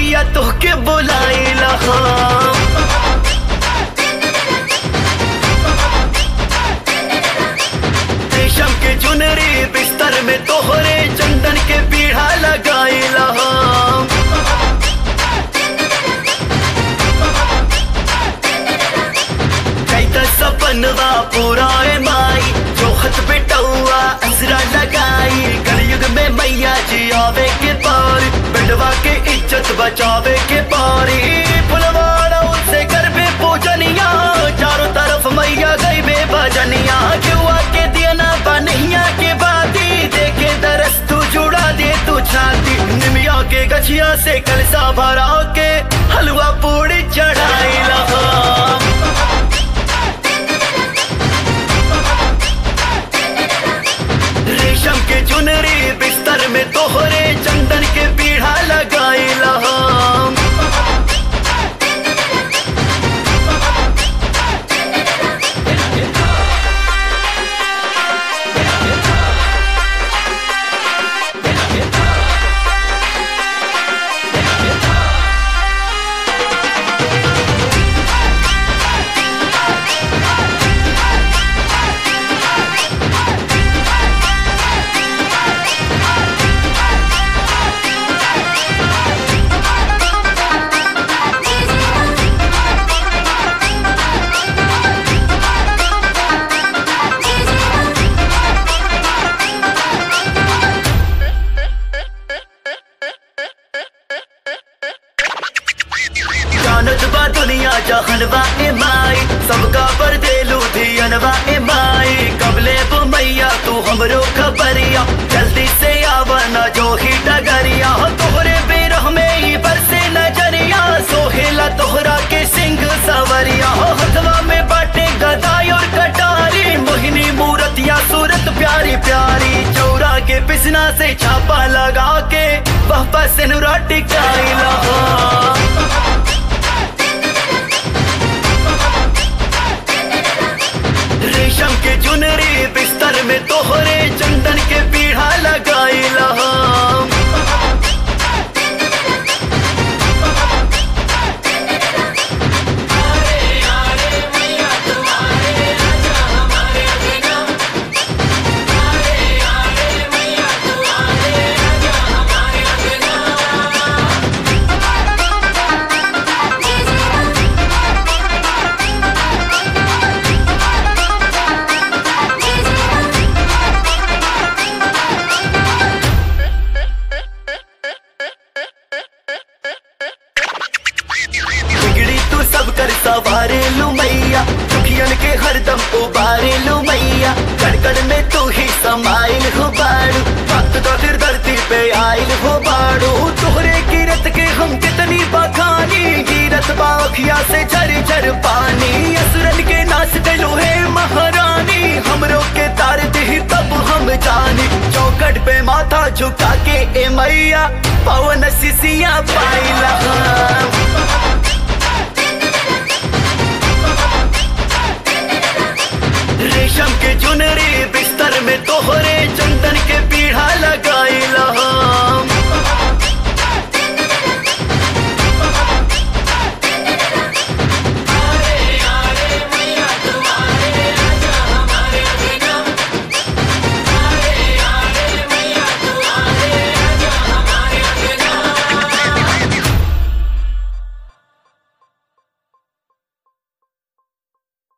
मैया तोहके बोलाइला हम रेशम के चुनरी बिस्तर में तोहरे चंदन के पीढ़ा लगाइला हम कैता सपनवा पूरा ए माई जोहत बेटौआ असरा लगाई कलयुग में मैया जी आवे के पार बेटवा के इज्जत बचावे के पारी फुलवाड़ा से कर बे पूजनिया चारों तरफ मैया गई बे भजनिया जुआ के दिया ना बनहिया के बाती देखे दरस तू जुड़ा दे तू छाती निमिया के गछिया से कलसा भरा के हलवा पूड़ी चढ़ाई लहा रेशम के चुनरी बिस्तर में तोहरे चंदन के पीढ़ा लगाइला हम जानत बा दुनिया जहनवा ए माई सबका पर दे लुधियनवा ए माई कबले वो मैया तू हमरो खबरिया जल्दी से आवना जो ही डगरिया हो तोहरे बेरह में ही बरसे नजरिया सोहेला तोहरा के सिंह सवरिया हो हथवा में बाटे गदाई और कटारी मोहिनी मूरतिया सूरत प्यारी प्यारी चौरा के पिसना से छापा लगा के वह पर सिनुरा टिकाई लहा रेशम के चुनरी बिस्तर में तोहरे चंदन के पीढ़ा लगाइला हम बिगड़ी तू सब कर सवारे लू मैया दुखियन के हरदम उबारे लू मैया कड़कड़ में तू ही समाइल हो बाड़ू वक्त तो फिर धरती पे आइल हो बाड़ू तोहरे गिरत के हम कितनी बखानी गिरत बाखिया से झर झर पानी असुरन के नाच गलो है महारानी हमरो के तार दी तब हम जानी चौकट पे माथा झुका के ए मैया पवन सिसिया पाइला